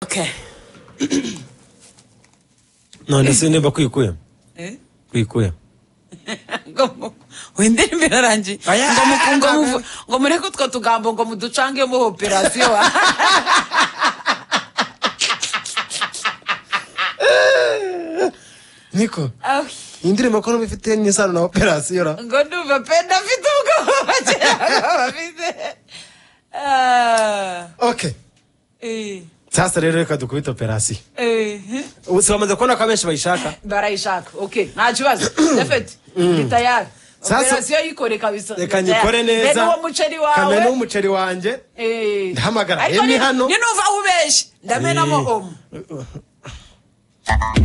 Okay. none se niba kwikuye Eh? kwikuye ngo mu- wendere imbere arangiye Oya. ngo mu- ngo muvu- ngo mureke utwo tugambo ngo muducange mu operasiyo niko Ah, iyi ndirimbo ko n'ubu ifite n'isano na operasiyo ra ngo ndumva pe ndafite ubwoba cyangwa bafite Ah, okay eh, sasa rero reka dukubite operasiyo eh, ubu si bamaze kubona ko abenshi bayishaka barayishaka okay nta kibazo ndafite ndi tayari Sasa- operasiyo yikore kabisa reka ndi tayari. nyikore neza Be n'uwo muceri wawe kamera n'umuceri wanjye Eh. Ndahamagara, Ariko Emmy ni- hano. ni nuva ubeshye ndamenamo Eh. omo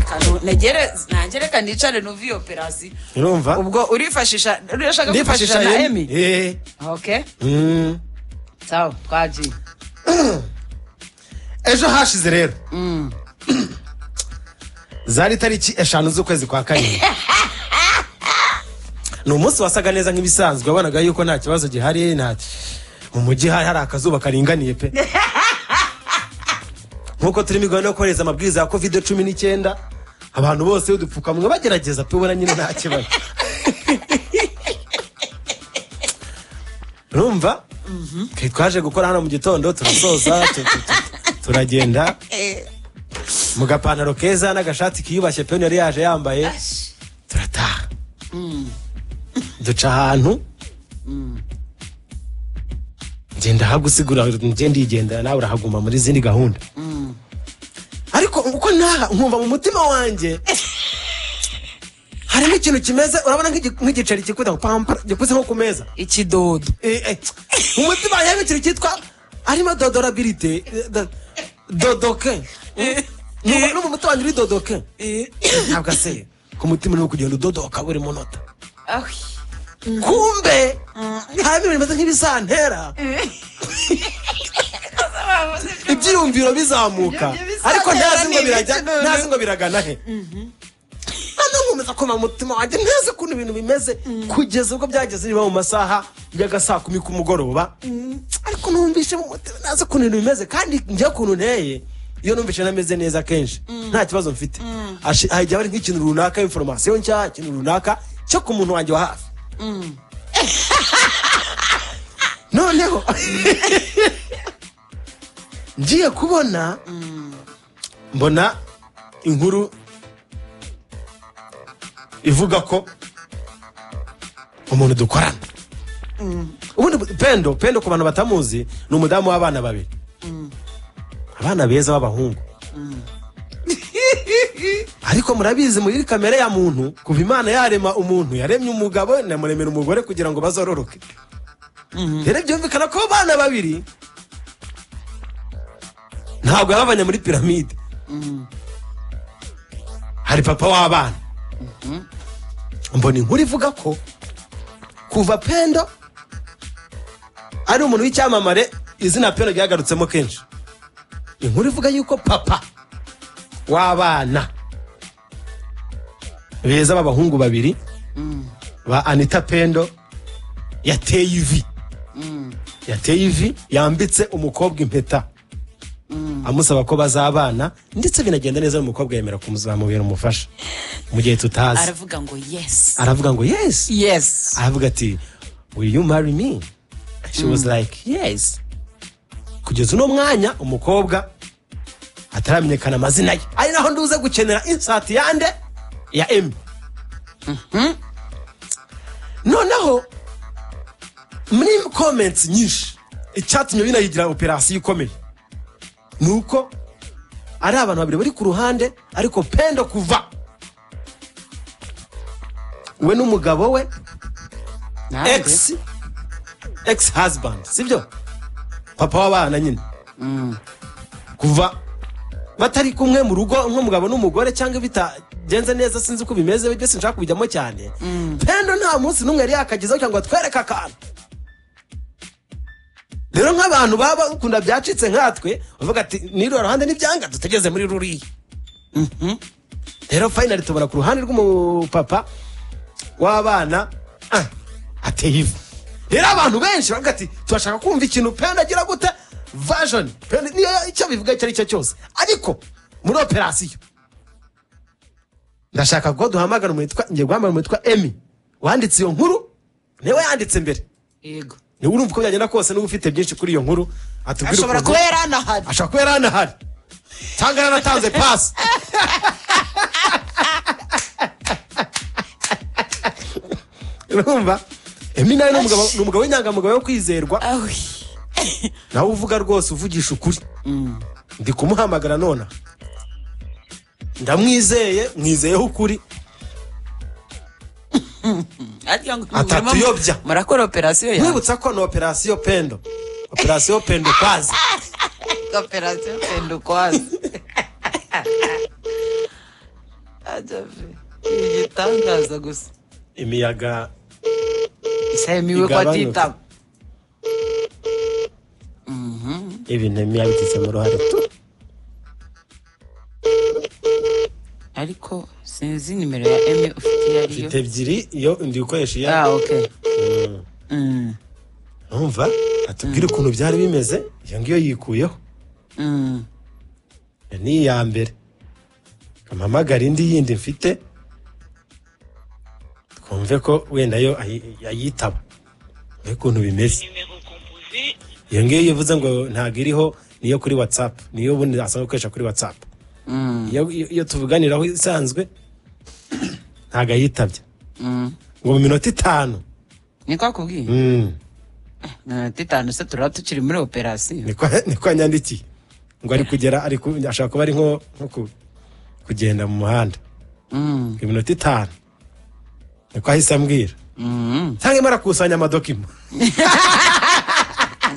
Kano, negere nangereka nicare nuva iyo operasiyo urumva ubwo urifashisha urashaka kwifashisha na Emi. emi Eh. okay Mm. sawa twagiye ejo hashize rero zari tariki eshanu z'ukwezi kwa karindwi ni umunsi wasaga neza nk'ibisanzwe wabonaga yuko nta kibazo gihari nta mu mujyi hari hari akazuba karinganiye pe nk'uko turimo igahunda yo kohereza amabwiriza ya kovide cumi n'icyenda abantu bose udupfukamunwa bagerageza pe ubona nyine nta kibazo urumva Twe twaje gukora hano mu gitondo turasoza tu- tu- tu- turagenda mu gapantaro keza n'agashati kiyubashye pe yari yaje yambaye turataha duca ahantu ngenda hagusigura ngenda igendera nawe urahaguma muri izindi gahunda ariko uko naha nkumva mu mutima wanjye harimo ikintu kimeze urabona nk'igi- nk'igiceri gikunda pampara gikuze nko ku meza ikidodo Eh, eh, mu mutima wanjye harimo ikintu cyitwa harimo dodorabilite eh, do- dodoke Eh, no no mu mutima wanjye uri dodoke ntabwo aseye ku mutima urimo kugenda udodoka buri munota Ah, kumbe harimo ibintu bimeze nk'ibisantera ibyiyumviro bizamuka Ibyo bisantera ariko ntazi ngo ni birajya ibiki ntazi ngo biragana he hano nkomeza kumva mu mutima wanjye ntazi ukuntu ibintu bimeze kugeza ubwo byageze niba mu masaha y'aga saa kumi kumugoroba ariko numvise mu mutima ntazi ukuntu ibintu bimeze kandi njye ukuntu nteye iyo numvise nameze neza kenshi nta kibazo mfite Ashi- hajya hari nk'ikintu runaka inforomasiyo nshya ikintu runaka cyo ku muntu wanjye wa hafi noneho ngiye kubona mbona inkuru ivuga ko umuntu dukorana ubundi bu- pendo pendo ku bantu batamuzi ni umudamu w'abana babiri abana beza b'abahungu ariko murabizi muri kamere ya muntu kuva imana yarema umuntu yaremye umugabo inamuremera umugore kugira ngo bazororoke rero byumvikana ko abana babiri ntabwo yababanye muri piramide hari papa w'abana mbona inkuru ivuga ko kuva pendo ari umuntu w'icyamamare izina pendo ryagarutsemo kenshi inkuru ivuga yuko papa w'abana beza b'abahungu babiri ba anita pendo yateye ivi yateye ivi yambitse umukobwa impeta amusaba ko bazabana ndetse binagenda neza umukobwa yemera kumuzamubera umufasha mu gihe tutazi aravuga ngo yes aravuga ngo yes yes aravuga ati will you marry me she was like yes kugeza uno mwanya umukobwa ataramenyekana amazina ye ari naho nduze gukenera insati yande ya emi noneho muri comments nyinshi icyatumye binayigira operasiyo ikomeye ni uko ari abantu babiri bari ku ruhande ariko pendo kuva we n'umugabo we Nanjye. ex ex husband sibyo papa w'abana nyine kuva batari kumwe mu rugo nk'umugabo n'umugore cyangwa bitagenze neza sinzi uko bimeze byose nshaka kubijyamo cyane pendo nta munsi n'umwe yari yakagezeho cyangwa ngo atwereke akantu rero nk'abantu baba ukunda byacitse nkatwe bavuga ati n'iriya ruhande n'ibyanga tutageze muri ruriya rero fayinali tubona ku ruhande rw'umupapa w'abana ah, ateye ivu rero abantu benshi bavuga ati turashaka kumva ikintu penda agira gute version pe- niyo icyo bivuga icyo ari cyo cyose ariko muri operasiyo ndashaka ko duhamagara umuntu witwa ngiye guhamagara umuntu witwa emi wanditse iyo nkuru niwe yanditse mbere yego niwe urumva uko byagenda kose niba ufite byinshi kuri iyo nkuru atubwire ashobora ukuntu- kuba yari anahari ashobora kuba yari anahari cyangwa yaranatanze pasi urumva emi nawe ni umugabo- ni umugabo w'inyangamugayo wo kwizerwa awi nawe uvuga rwose uvugisha ukuri ndi kumuhamagara nona ndamwizeye mwizeyeho ukuri arya ngo Atatuyobya. murakora operasiyo yawe nkwibutsa ko ni operasiyo pendo operasiyo pendo kwazi operasiyo penda ukwazi ajave igitangaza gusa imiyaga isahemiwe ko Igabanuka. atitaba ibintu imiyaga igizemo uruhare tu ariko sinzi nimero ya eme ufite iyo ariyo mfite ebyiri iyo ndi gukoresha iya ah ok Mm, numva atubwire ukuntu byari bimeze iyo ngiyo yikuyeho mm. iyo ni iya mbere ampamagara indi yindi mfite twumve ko wenda yo ayi- yayitaba mbega ukuntu bimeze iyo ngiyo iyo uvuze ngo ntabwo iriho niyo kuri watsapu niyo ubundi asanzwe akoresha kuri watsapu iyo iyo tuvuganiraho isanzwe ntabwo ayitabye ngo mu minota itanu niko akubwiye Mm. minota itanu se turaba tukiri muri operasiyo niko niko yanyandikiye ngo ari kugera ari ku- ashobora kuba ari nko nko ku- kugenda mu muhanda Mm, iminota itanu niko ahise ambwira mm. cyangwa imara kusanya amadokima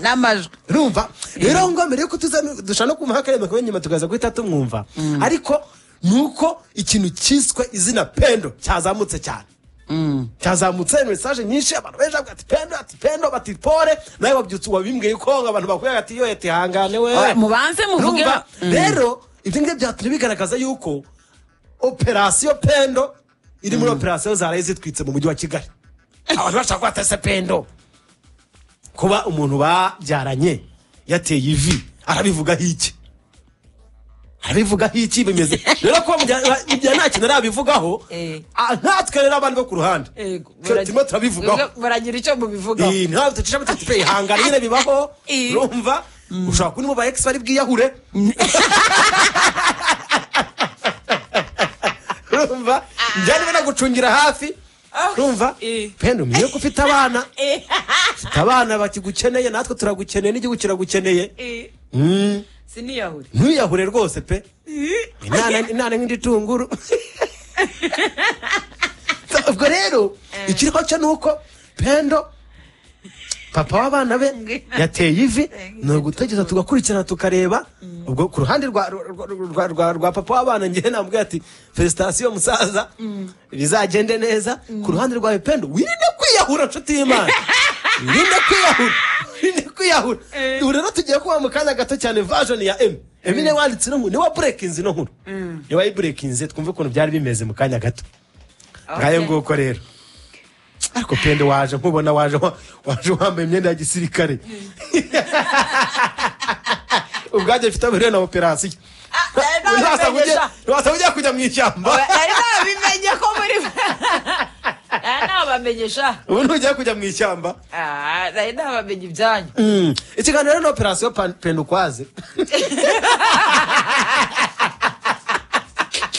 n'amajwi urumva rero ngo mbere yuko tuza dushaka no kumuha akarembo kawe nyuma tukaza guhita tumwumva ariko ni uko ikintu cyiswe izina pendo cyazamutse cyane Mm. cyazamutse mesaje nyinshi abantu benshi bavuga ati pendo ati pendo bati pore nawe wabyutse wabimbwiye ko ngo abantu bakubwira ati yo eti hangane we Oya, mubanze muvuge Urumva? rero ibyo ngibyo byatumye bigaragaza yuko operasiyo pendo iri muri operasiyo zaraye zitwitse mu mujyi wa kigali abantu bashaka ko batese pendo kuba umuntu babyaranye yateye ivi arabivugaho iki arabivugaho iki bimeze rero kuba mujya nta kintu arabivugaho Eh. ah, natwe rero abandi bo ku ruhande Yego, Twe- turimo turabivugaho baragira icyo mubivugaho Eh, ntabwo ducisha butatu pe ihangane nyine bibaho Eh. urumva ushobora kubona mu ba ex bari bwiyahure urumva njyane banagucungira hafi Ah. urumva Eh. penda umenye ko ufite abana Eh, ufite abana bakigukeneye natwe turagukeneye n'igihugu kiragukeneye eh, Mm. siniyahure ntuyahure rwose pe inana inana nk'indi tunguru ubwo rero ikiriho cyo ni uko pendo papa w'abana be yateye ivi ni ugutegereza tugakurikirana tukareba ubwo ku ruhande rwa, rwa, rwa, rwa, rwa papa w'abana ngewe namubwira ati felicitasiyo musaza bizagende neza ku ruhande rwawe pendo wirinde kwiyahura nshuti y'imana wirinde kwiyahura wirinde kwiyahura ubu rero tugiye kuba mu kanya gato cyane version ya emi emi niwe wanditse ino nkuru niwe waburekinze ino nkuru niwe wayiburekinze twumve ukuntu byari bimeze mu kanya gato ngayo nguko rero ariko pendo waje nkubona waje wa- waje wambaye imyenda ya gisirikare ubwajya bifite abahuriye na operasiyo nawe Ntiwasaba ujye- bimenyesha. ntiwasaba ujya kujya mu ishyamba ari nababimenye ko muri ari nabamenyesha ubu ntujya kujya mu ishyamba ari nabamenye ibyanyu Mm. ikiganiro rero na operasiyo pendo ukwaze